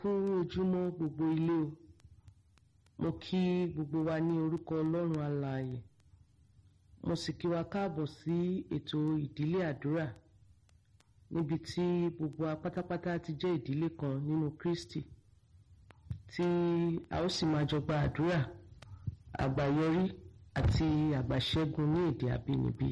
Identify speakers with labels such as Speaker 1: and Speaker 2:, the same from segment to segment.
Speaker 1: kú ojúmọ́ gbogbo ilé o mo kí gbogbo wa ní orúkọ ọlọ́run alààyè mo sì kí wa káàbọ̀ sí ètò ìdílé àdúrà níbi tí gbogbo wa pátápátá ti jẹ́ ìdílé kan nínú Kristi tí a ó sì máa jọ gba àdúrà àgbáyọrí àti àgbàṣẹ́gun ní èdè àbínibí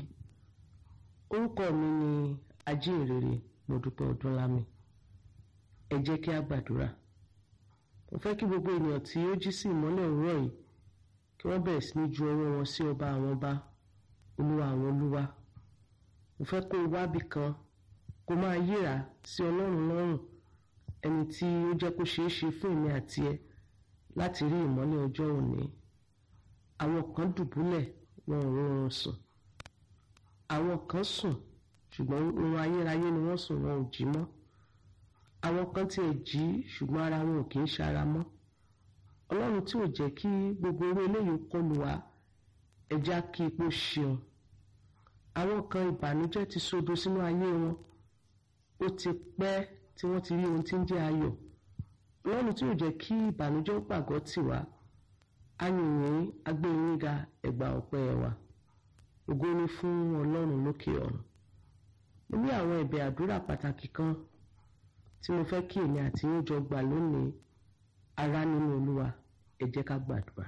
Speaker 1: orúkọ mi ni ajínrere Modúpẹ́ Ọdúnlámi ẹ jẹ́ kí a gbàdúrà mo fẹ́ kí gbogbo ènìyàn tí ó jí sí ìmọ́lẹ̀ òwúrọ̀ yìí kí wọ́n bẹ̀rẹ̀ sí ní ju ọwọ́ wọn sí ọba àwọn ọba olúwa àwọn olúwa mo fẹ́ kó o wábì kan kó máa yíra sí ọlọ́run lọ́rùn ẹni tí ó jẹ́ kó ṣeé ṣe fún èmi àti ẹ láti rí ìmọ́lẹ̀ ọjọ́ òní àwọn kan dùbúlẹ̀ wọn ò rọrùn sùn àwọn kan sùn ṣùgbọ́n oorun ayérayé ni wọ́n sùn wọn ò jí mọ́ àwọn kan tiẹ̀ jí ṣùgbọ́n ara wọn ò kì í ṣara mọ́ ọlọ́run tí ò jẹ́ kí gbogbo orí eléyìí kọlù wá ẹja kí ipò ṣeun àwọn kan ìbànújẹ́ ti sodo sínú ayé wọn ó ti pẹ́ tí wọ́n ti rí ohun tí ń jẹ́ ayọ̀ ọlọ́run tí ò jẹ́ kí ìbànújẹ́ ó pàgọ́ tì wá ayìnyín agbẹ́yìnga ẹ̀gbà ọ̀pẹ́ wa ògo ni fún ọlọ́run lókè ọ̀run mo ní àwọn ẹ̀bẹ̀ àdúrà pàtàkì kan tí mo fẹ́ kí èmi àti yín jọ gbà lónìí ará nínú olúwa ẹ jẹ́ ká gbàdúrà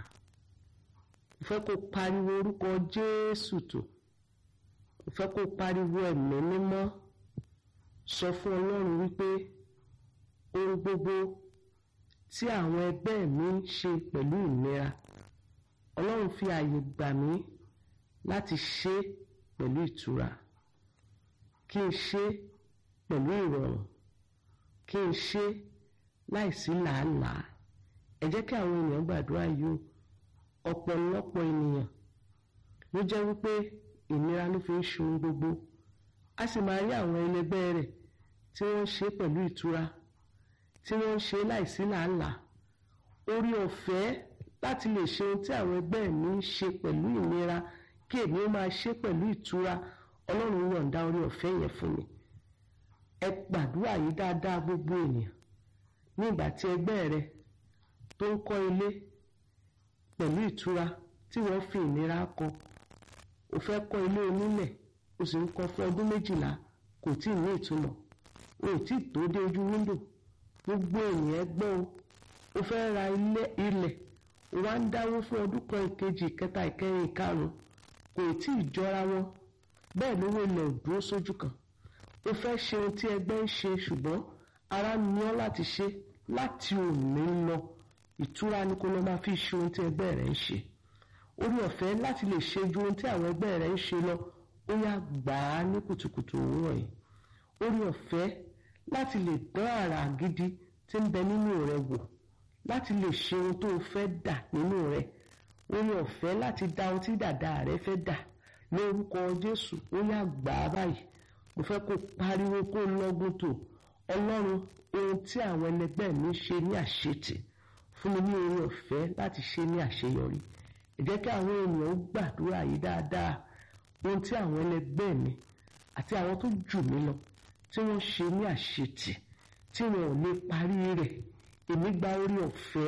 Speaker 1: mo fẹ́ kó pariwo orúkọ jésù tó mo fẹ́ kó pariwo ẹ̀mí mímọ́ sọ fún ọlọ́run wípé ohun gbogbo tí àwọn ẹgbẹ́ mi ń ṣe pẹ̀lú ìnira ọlọ́run fi ààyè gbà mí láti ṣe pẹ̀lú ìtura kí n ṣe pẹ̀lú ìrọ̀rùn kí n ṣe láìsí làálàá ẹ jẹ́ kí àwọn ènìyàn gbàdúrà yìí ọ̀pọ̀lọpọ̀ ènìyàn ló jẹ́ wípé ìnira ló fi ń ṣe ohun gbogbo a sì máa rí àwọn ẹlẹgbẹ́ rẹ̀ tí wọ́n ń ṣe pẹ̀lú ìtura tí wọ́n ń ṣe láìsí làálàá orí ọ̀fẹ́ láti lè ṣe ohun tí àwọn ẹgbẹ́ mi ń ṣe pẹ̀lú ìnira kí èmi ó máa ṣe pẹ̀lú ìtura ọlọ́run yọ̀ǹda orí ọ̀fẹ́ yẹn fún mi ẹ gbàdúrà yìí dáadáa gbogbo ènìyàn ní ìgbà tí ẹgbẹ́ rẹ tó ń kọ́ ilé pẹ̀lú ìtura tí wọ́n fi ìnira kọ́ o fẹ́ kọ́ ilé onílẹ̀ o sì ń kọ́ fún ọdún méjìlá kò tí ì ní ìtumọ̀ o ò tí ì tó dé ojú wíńdò gbogbo ènìyàn gbọ́ o o fẹ́ ra ilé ilẹ̀ o wá ń dáwó fún ọdún kan ìkejì ìkẹta ìkẹrin ìkarùn kò tí ì jọra wọn bẹ́ẹ̀ lówó ilẹ̀ ò dúró sójú kan o fẹ́ ṣe ohun tí ẹgbẹ́ ń ṣe ṣùgbọ́n ara ní ọ́ láti ṣe láti òní lọ ìtura ni kó lọ máa fi ṣe ohun tí ẹgbẹ́ rẹ̀ ń ṣe orí ọ̀fẹ́ láti lè ṣe ju ohun tí àwọn ẹgbẹ́ rẹ̀ ń ṣe lọ ó yá gbà á ní kùtùkùtù òwúrọ̀ yìí orí ọ̀fẹ́ láti lè dán àrà gidi tí ń bẹ nínú rẹ wò láti lè ṣe ohun tó o fẹ́ dà nínú rẹ orí ọ̀fẹ́ láti dá ohun tí dàda rẹ fẹ́ dà lórúkọ Jésù ó yá gbà á báyìí mo fẹ́ kó pariwo kó lọ́gùn tó ọlọ́run ohun tí àwọn ẹlẹgbẹ́ mi ṣe ní àṣetì fún mi ní oore ọ̀fẹ́ láti ṣe ní àṣeyọrí ẹ jẹ́ kí àwọn ènìyàn gbàdúrà yìí dáadáa ohun tí àwọn ẹlẹgbẹ́ mi àti àwọn tó jù mí lọ tí wọ́n ṣe ní àṣetì tí wọn ò lè parí rẹ̀ èmi gba oore ọ̀fẹ́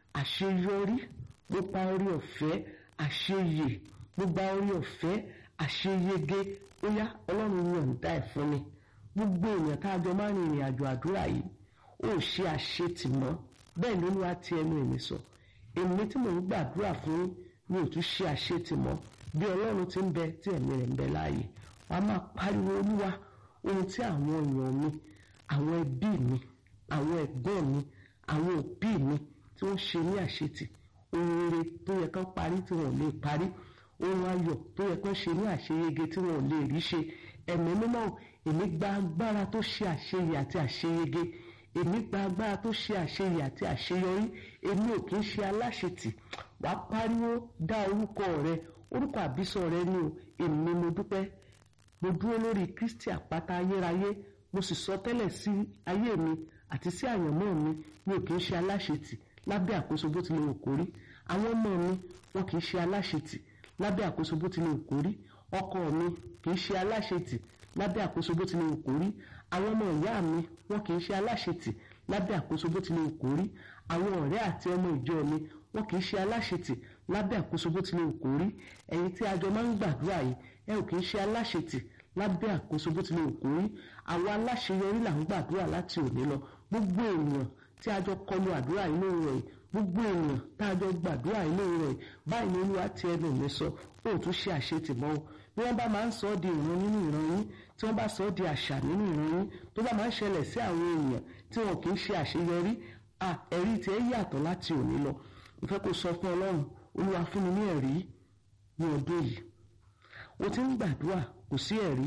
Speaker 1: àṣeyọrí mo pa oore ọ̀fẹ́ àṣeyè mo gba oore ọ̀fẹ́ àṣeyege ó yá ọlọ́run yọ̀ǹda ẹ̀ fún mi gbogbo èèyàn tá a jọ máa ń rìn ìrìn àjò àdúrà yìí ó ṣe àṣetì mọ́ bẹ́ẹ̀ ló ní wá ti ẹnu èmi sọ èmi tí mò ń gbàdúrà fún mi ò tún ṣe àṣetì mọ́ bí ọlọ́run ti ń bẹ tí ẹ̀mí rẹ̀ ń bẹ láàyè wàá máa pariwo olúwa ohun tí àwọn èèyàn mi àwọn ẹbí mi àwọn ẹ̀gbọ́n mi àwọn òbí mi tí wọ́n ṣe ní àṣetì ohun rere tó yẹ kán parí tí wọ́n ò lè parí ohun ayọ̀ tó yẹ kán ṣe ní àṣeyege tí wọn ò lè rí ṣe ẹ̀mí mímọ́ èmi gba agbára tó ṣe àṣeyẹ àti àṣeyege èmi gba agbára tó ṣe àṣeyẹ àti àṣeyọrí èmi ò kì í ṣe aláṣetì wàá pariwo dá orúkọ rẹ orúkọ àbísọ rẹ ní o èmi mo dúpẹ́ mo dúró lórí Kristi àpáta ayérayé mo sì sọ tẹ́lẹ̀ sí ayé mi àti sí àyànmọ́ mi mi ò kì í ṣe aláṣetì lábẹ́ àkóso bó tilẹ̀ wò kórí àwọn ọmọ mi wọn kì í ṣe aláṣetì lábẹ́ àkóso bó tilẹ̀ wò kórí ọkọ mi kì í ṣe aláṣetì lábẹ́ àkóso bó tilẹ̀ wò kórí àwọn ọmọ ìyá mi wọn kì í ṣe aláṣetì lábẹ́ àkóso bó tilẹ̀ kó rí àwọn ọ̀rẹ́ àti ọmọ ìjọ mi wọn kì í ṣe aláṣetì lábẹ́ àkóso bó tilẹ̀ kó rí ẹ̀yin tí a jọ máa ń gbàdúrà yìí ẹ ò kì í ṣe aláṣetì lábẹ́ àkóso bó tilẹ̀ kó rí àwọn aláṣeyọrí là ń gbàdúrà láti òní lọ gbogbo ènìyàn tí a jọ kọlu àdúrà yìí lóru rẹ̀ gbogbo ènìyàn tá a jọ gbàdúrà yìí lóru rẹ̀ báyìí ni olúwa ti ẹnu mi sọ ó tún ṣe àṣetì mọ́ o bí wọ́n bá máa ń sọ ọ́ di ìran nínú ìran yín tí wọ́n bá sọ ọ́ di àṣà nínú ìran yín tó bá máa ń ṣẹlẹ̀ sí àwọn èèyàn tí wọn kì í ṣe àṣeyọrí ẹ̀rí tiẹ̀ yàtọ̀ láti òní lọ mo fẹ́ kó sọ fún ọlọ́run olúwa fún mi ní ẹ̀rí ní ọdún yìí o ti ń gbàdúrà kò sí ẹ̀rí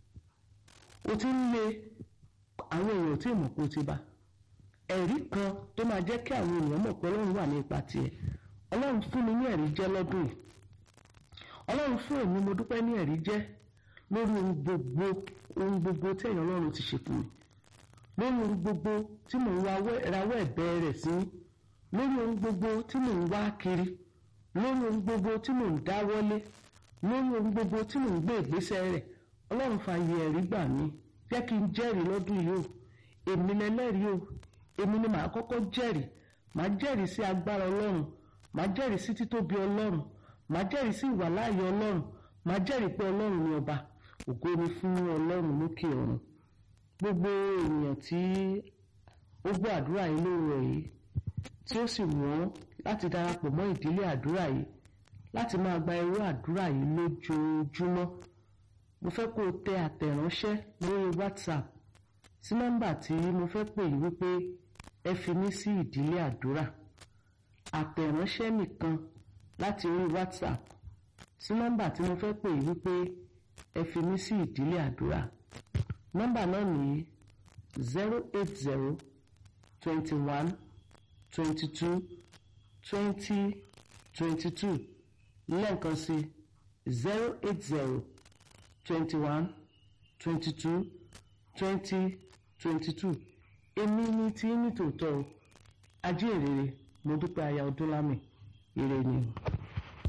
Speaker 1: o ti ń lé àwọn èèyàn tí ìmọ̀ kó ti bá ẹ̀rí kan tó máa jẹ́ kí àwọn èèyàn mọ̀ pé ọlọ́run wà ní ipa tiẹ̀ ọlọ́run fún mi ní ẹ̀rí jẹ́ lọ́dún yìí ọlọ́run fún èmi mo dúpẹ́ ní ẹ̀rí jẹ́ lórí ohun gbogbo ohun gbogbo tí ẹ̀yàn ọlọ́run ti ṣe fún mi lórí ohun gbogbo tí mò ń rawọ́ ẹ̀bẹ̀ rẹ̀ sí lórí ohun gbogbo tí mò ń wá kiri lórí ohun gbogbo tí mò ń dáwọ́lé lórí ohun gbogbo tí mò ń gbé ìgbésẹ̀ rẹ̀ ọlọ́run fààyè ẹ̀rí gbà mí jẹ́ kí n jẹ́rìí lọ́dún yìí o èmi lẹ́lẹ́rìí o èmi ni màá kọ́kọ́ jẹ́rìí màá jẹ́rìí sí agbára ọlọ́run màá jẹ́rìí sí títóbi ọlọ́run màá jẹ́rìí sí ìwàláàyè ọlọ́run màá jẹ́rìí pé ọlọ́run ni ọba ògo ni fún ọlọ́run lókè ọ̀run gbogbo ènìyàn tí ó gbọ́ àdúrà yìí lóòrọ̀ yìí tí ó sì wọ́n láti darapọ̀ mọ́ ìdílé àdúrà yìí láti máa gba irú àdúrà yìí lójoojúmọ́ mo fẹ́ kó o tẹ àtẹ̀ránṣẹ́ lórí WhatsApp sí nọ́mbà tí mo fẹ́ pè yín wípé ẹ fi mí sí ìdílé àdúrà àtẹ̀ránṣẹ́ nìkan láti orí WhatsApp sí nọ́mbà tí mo fẹ́ pè yín wípé ẹ fi mí sí ìdílé àdúrà nọ́mbà náà nìyí zero eight zero twenty one twenty two twenty twenty two lẹ́ẹ̀kan sí zero eight zero twenty one twenty two twenty twenty two èmi ní tí ní tòótọ́ ajé ìrere mo dúpẹ́ aya ọdúnlámì ire ni.